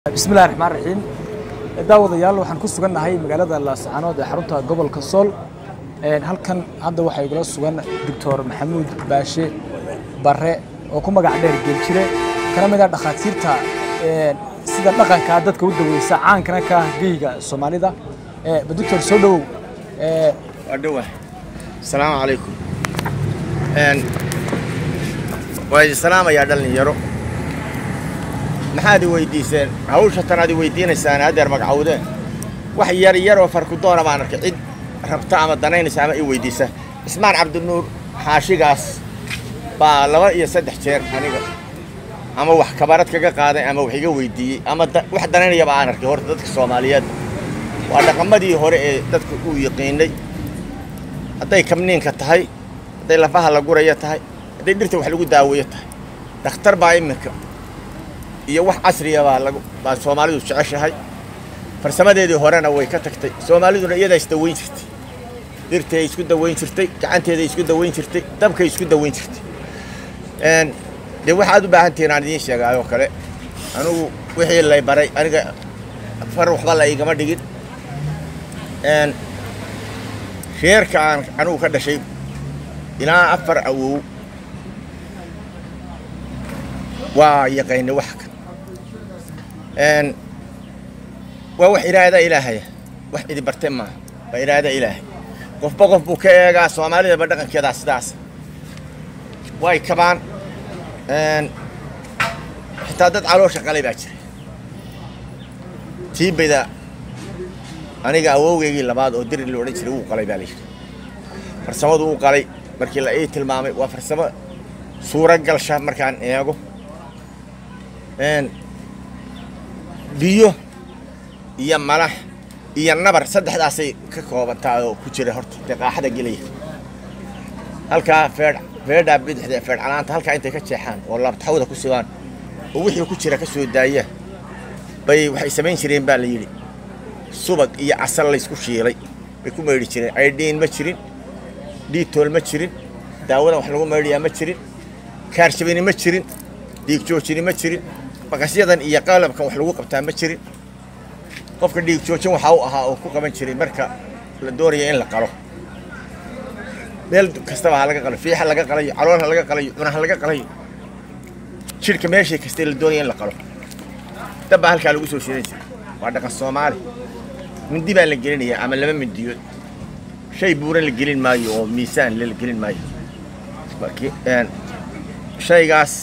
bismillahi raxmaan raxiim daawadayaal waxaan ku sugannahay magaalada laascaanood ee xarunta gobolka sool halkan hadda waxaa igula sugan doctor maxamuud baashe bare oo ku magac dheer geeljire kana mid ah dhakhaatiirta sida dhaqankaa dadka u daweysa caankana ka ah geyga soomaalida ba doctor soo dhowow waa dhowah asalaamu calaykum waa idin salaamayaa dhallinyaro maxaad i weydiiseen hawsha tan aad i weydiinaysaan haddeer magacowdeen wax yar yaroo farkudoona baan arkay cid rabta ama danaynaysa ama i weydiisa cismaan cabdinuur xaashigaas baa laba iyo saddex jeer aniga ama wax kabarad kaga qaaday ama wax iga weydiiyey ama wax danaynayaba aan arkay horta dadka soomaaliyeed waa dhaqamadii hore ee dadku uu yaqiinay hadday kabniinka tahay hadday lafaha la guraya tahay hadday dhirta wax lagu daaweeyo tahay dhakhtar baa iminka iyo wax casriya baa lagu baa soomaalidu jeceshahay farsamadeedii horena way ka tagtay soomaaliduna iyadaa isdaweyn jirtay dhirtay isku daweyn jirtay gacanteeday isku daweyn jirtay dabkay isku daweyn jirtay dee waxaad u baahan tihiin aan idiin sheegaayoo kale anugu wixii lay baray aniga far waxba la igama dhigin reerka aan anugu ka dhashay ilaa afar awow waa yaqaynay wax kan waa wax iraada ilaahaya wax idi barte maaha waa iraada ilaahay qofba qof buu ka eegaa soomaalidaba dhaqankeedaa sidaas way kabaan xitaa dad caloosha qalay baa jira tiibayda aniga awowgeygii labaad oo diri la odhan jiray wuu qalay baa la yidhi farsamadu uu qalay markii la ii tilmaamay waa farsamo suura galsha markaan eego biyo iyo malax iyo nabar saddexdaasay ka koobantaa oo ku jira horta dee qaaxada gelaya halkaa feedh feedhaa bidixda ee feedh calaanta halkaa intay ka jeexaan oo laabtaxawda ku sigaan oo wixii ku jira ka soo daaya bay waxay samayn jireen baa la yidhi subag iyo casal laysku shiilay bay ku maydhi jireen aydhiin ma jirin dhiitool ma jirin daawadan wax lagu maydhayaa ma jirin kaarshabini ma jirin dhiig joojini ma jirin baqasyadan iyo qalabkan wax lagu qabtaa ma jirin qofka dhiig joojin waxaa u ahaa oo ku qaban jiray marka la doonaya in la qalo meel kastaba ha laga qalayo fiixa laga qalayo caloolha laga qalayo cunaha laga qalayo jidhka meeshay kastay la doonaya in la qalo dabbaa halkaa lagu soo shidan jiray waa dhaqan soomaali mindi baa la gelinayaa ama laba mindiyood shay buuran la gelin maayo oo miisaan la gelin maayo shaygaas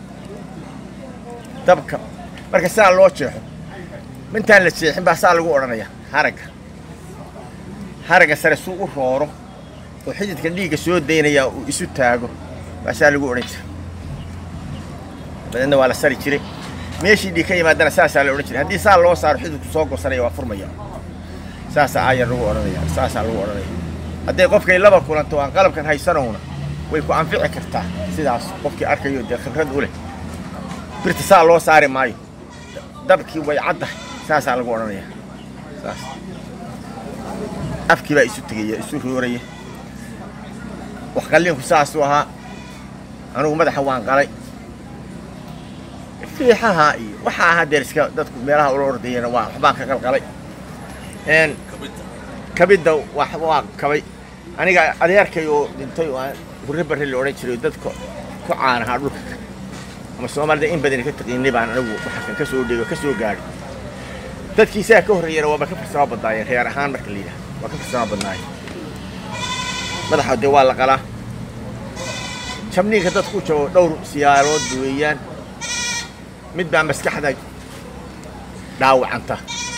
dabka marka saa loo jeexo mintaan la jeexin baa saa lagu odhanaya haragga haragga sare suu u rooro oo xididka dhiigga soo daynaya uu isu taago baa saa lagu odhan jira dabeedna waa la sari jiray meeshii dhiig ka yimaadana saasaa la odhan jiray haddii saa loo saaro xididku soo gosanaya waa furmaya saasaa aayar lagu odhanaya saasaa lagu odhanaya hadday qofkay laba kulanto aan qalabkan haysanowna way ku anfici kartaa sidaas qofkii arkayo dee khibrad u leh birta saa loo saari maayo dabkii way caddahay saasaa lagu odhanaya saas afkii baa isu tegaya isu rooraya wax qalliinku saasuu ahaa anugu madaxa waan qalay fiixaha iyo waxaa ahaa deer iska dadku meelaha ula ordayana waa waxbaan ka qalqalay kabidda waa kabay aniga adeerkay oo dhintay oo hurre barre la odhan jiray dadka ku caanahaa dhulka ama soomaalida in badan ka taqiinay baan anigu waxakan ka soo dhego ka soo gaadhay dadkii saa ka horreeyana waaba ka farsamo badnaayeen reer ahaan marka la yidhaha waa ka farsamo badnaayeen madaxa dee waa la qalaa jabniinka dadku jabo dhowr siyaalood weeyaan mid baa maskaxda dhaawacanta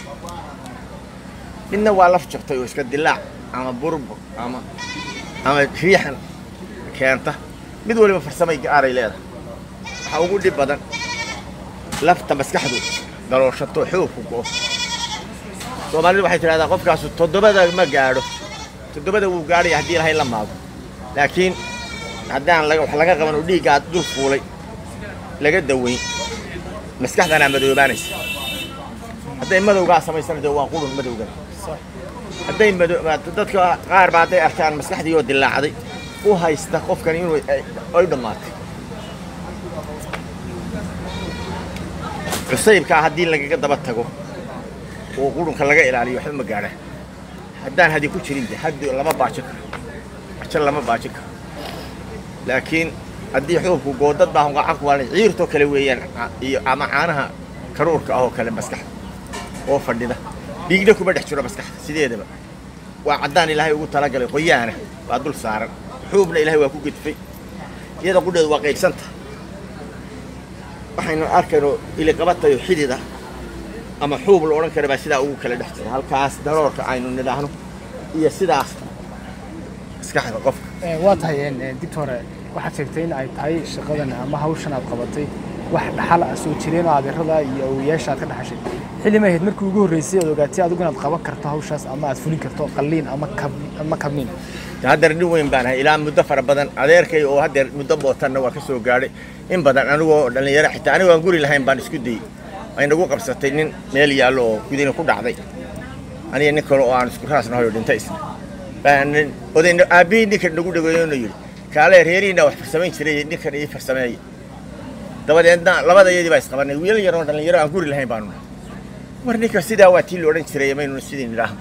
midna waa laf jabtay oo iska dilaac ama burbur ama ama riixan keenta mid waliba farsamay gaaray leedahay waxaa ugu dhib badan lafta maskaxdu dalooshato xoogku go'o soomaalidu waxay tidhahdaa qofkaasu toddobada ma gaadho toddobada wuu gaadhaya haddii ilahay la maago laakiin haddaan wax laga qaban oo dhiiggaa dul fuulay laga daweyn maskaxdanaa madoobaanaysa hadday madowgaa samaysana dee waa qurun madowgan hadday dadka qaar ba hadday arkaan maskaxdii oo dilaacday u haysta qofkan inuu ay dhammaatay cusaybkaa haddii lagaga daba tago oo qurunka laga ilaaliyo waxba ma gaadhaan haddaan hadi ku jirin de haddi lama baajin karo bajo lama baajin karo laakiin haddii xuubku goodad baa gacan ku waalan ciirtoo kale weeyaan iyo ama caanaha karuurka ah oo kale maskaxda oo fadhida dhiigna kuma dhex jiro maskaxda sideedaba waa caddaan ilaahay ugu talagalay qoyaana waa dul saaran xuubna ilaahay waa ku gedfay iyada qudheedu waa qaybsanta waxaynu arkayno iliqabatayo xidida ama xuub la odhan kara baa sidaa ugu kala dhex jira halkaas daroorka aynu nidhaahno iyo sidaas maskaxda qofka waa tahay dictore waxaad sheegtay in ay tahay shaqadan ama hawshan aad qabatay wax dhaxal ah soo jireen oo adeerada iyo awoyaasha aad ka dhaxashay xilli ma ahayd markii ugu horreysay aad ogaatay adigu inaad qaban karto hawshaas ama aad fulin karto qalliin ama kab ama kabniin haddeer nin weyn baan ahay ilaa muddo fara badan adeerkay oo haddeer muddo bootanna waa ka soo gaadhay in badan anigoo dhallinyaro xitaa anigo aan guri lahayn baan isku dayey ay nagu qabsatay nin meel yaallo oo gudina ku dhacday aniga nin kale oo aan isku raasnahay oo dhintay isna baan odayna aabbihii ninkan nagu dhageeyona yidhi kaale reerihiina wax farsamayn jiray ninkan ii farsameeya dabadeedna labada iyadii baa isqabanay wiilal yaroo dhallinyaro aan guri lahayn baanu nahay war ninka sidaa waa tii la odhan jiray maynuna sidii nidhaahno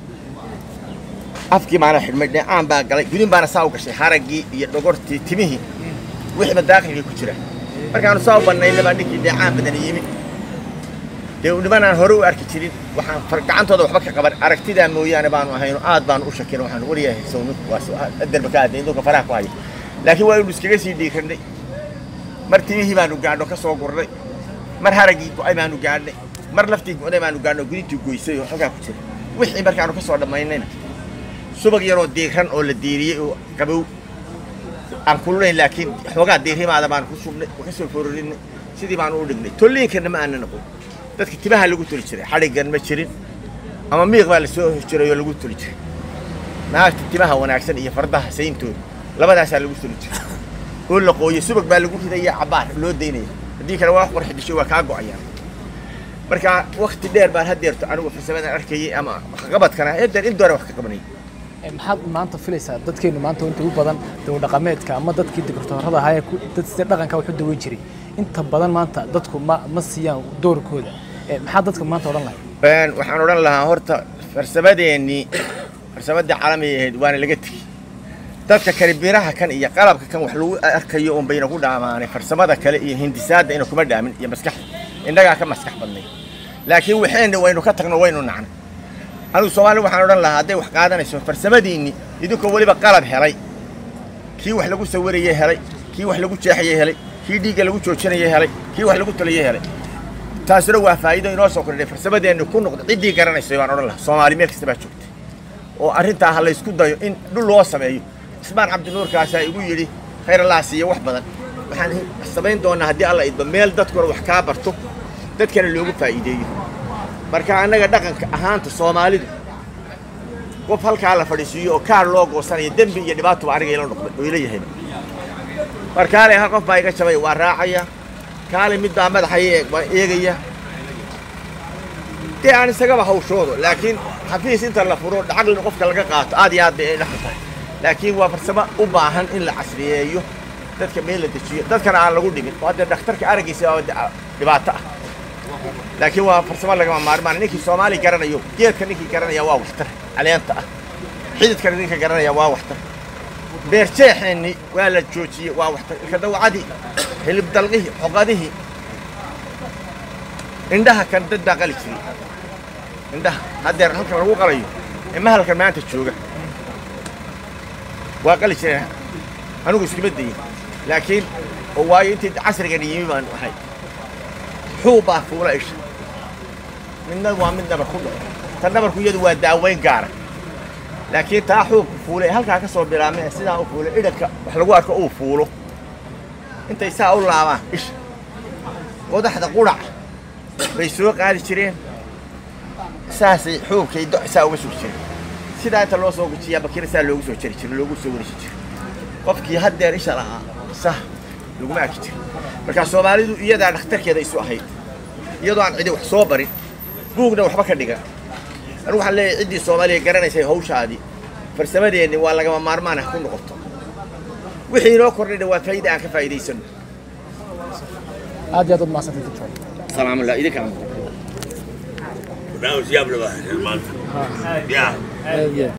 afkii baana xidhmay dheecaan baa galay gudin baana saa u gashay haraggii iyo dhogortii timihii wixiiba daaqilkii ku jira markaanu saa u bannayna baa ninkii dheecaan badan yimi dee nimanaan hore u arki jirin waxaan gacantooda waxba ka qaban aragtidaa mooyaane baanu ahayno aad baanu u shakina waxaan waryahay sow ninku waas adarba ka hadlay indunka faraha ku haya laakiin waa inu iskaga sii dhiiranay mar timihii baanu gaadho ka soo gurnay mar haraggii go'ay baanu gaadhnay mar laftii go'day baanu gaadhnay gudintii goysay oo halkaa ku jira wixii markaanu ka soo dhammaynayna subag yaroo diiran oo la diiriyey oo qabow aan kululayn laakiin xoogaa diirimaada baan ku shubnay oo ka soo fororinay sidii baanu u dhignay tolliinkana ma aana noqon dadka timaha lagu toli jiray xadhiggan ma jirin ama miiq baa la soo jiray oo lagu toli jiray naagta timaha wanaagsan iyo fardaha sayntooda labadaasaa lagu toli jiray oo la qooyey subag baa lagu ridaya cabbaar loo daynaya haddii kale waa qurxi disho waa kaa go'ayaan marka wakti dheer baan haddeerto anigu farsamadan arkayay ama waxqabadkana haddeer in doore wax ka qabanayay maxaad maanta filaysaa dadkeenu maanta inta ugu badan dawdhaqameedka ama dadkii digirtoorada ahaa ee dad sida dhaqanka wax u daweyn jiray inta badan maanta dadku ma ma siiyaan doorkooda maxaa dadka maanta odhan lahay waxaan odhan lahaa horta farsamadeennii farsamadii caalamiga ahayd waana laga tegey dadka kale biraha kan iyo qalabka kan wax lagu arkayo un bayna ku dhaamaanay farsamada kale iyo hindisaadda ina kuma dhaamin iyo maskaxda innagaa ka maskax badnay laakiin waxeenna waynu ka tagno waynu nacnay anigu soomaali waxaan odhan lahaa hadday wax qaadanayso farsamadiinni idinkoo weliba qalab helay kii wax lagu sawirayey helay kii wax lagu jeexayey helay kii dhiigga lagu joojinayey helay kii wax lagu talayey helay taasuna waa faa'iido inoo soo kordhay farsamadeennu ku noqda ciddii garanaysay baan odhan lahaa soomaali meel kasta baa joogtay oo arrintaa ha laysku dayo in dhul loo sameeyo ismaan cabdinuurkaasaa igu yidhi khayr allah siiya wax badan waxaan samayn doonaa haddii alla idba meel dadkuna wax kaa barto dadkana loogu faa'iideeyo marka annaga dhaqanka ahaanta soomaalidu qof halkaa la fadhiisiiyo oo kaar loo goosanayo dembi iyo dhibaatuba aniga ila noqday oo ila yahay markaale hal qof baa iga jabay waa raacaya kaale mid baa madaxaya waa eegaya dee aan isagaba hawshoodo laakiin xafiis inta la furo lacagna qofka laga qaato aad iyo aad bay dhaqan tahay laakiin waa farsamo u baahan in la casriyeeyo dadka meel la dejiyo dadkana aan lagu dhibin oo hadda dhakhtarka araggiisa waa dhibaato ah laakiin waa farsamo lagama maarmaan ninkii soomaali garanayo geedka ninkii garanaya waa waxtar caleenta ah xididkana ninka garanaya waa waxtar beerjeexeenni waa la joojiyey waa waxtar ilka dawacadii hilib dalqihii xoqadihii indhaha kan dad baa qali jiray indhaha haddeer halkan lagu qalayo ee mahalkan maanta jooga waa qali jireen anigu iskuma dayin laakiin oo waayo intii casrigan yimi baan ahay xuub baa fuula isha midna waa mid nabar ku dhaco tan nabarku iyadu waa daaweyn gaara laakiin taa xuubku fuulay halkaa ka soo bilaabmay ee sidaa u fuulay idhanka wax lagu arko uu fuulo intay saa u laabaan isha qodaxda qudhac bay soo qaadi jireen saasay xuubkay do saa uga sugi jireen sidaa inta loo soo gujiyaa bakira saa loogu soo jari jiray loogu soo wareeji jiray qofkii haddeer isha lahaa sah laguma arki jirin markaa soomaalidu iyadaa dhakhtarkeeda isu ahayd iyadoo aan cidi wax soo barin buugna waxba ka dhigan anigu waxaan leeyahay ciddii soomaaliya garanaysay hawshaadii farsamadeenni waa lagama maarmaan ah ku noqoto wixii inoo kordhayna waa faa'iida aan ka faa'iidaysano aad iyo aad ud mahadsantay doctor salaamullah idinkana barnaamij yaab leh baa hayseen maanta ya aad iyo aad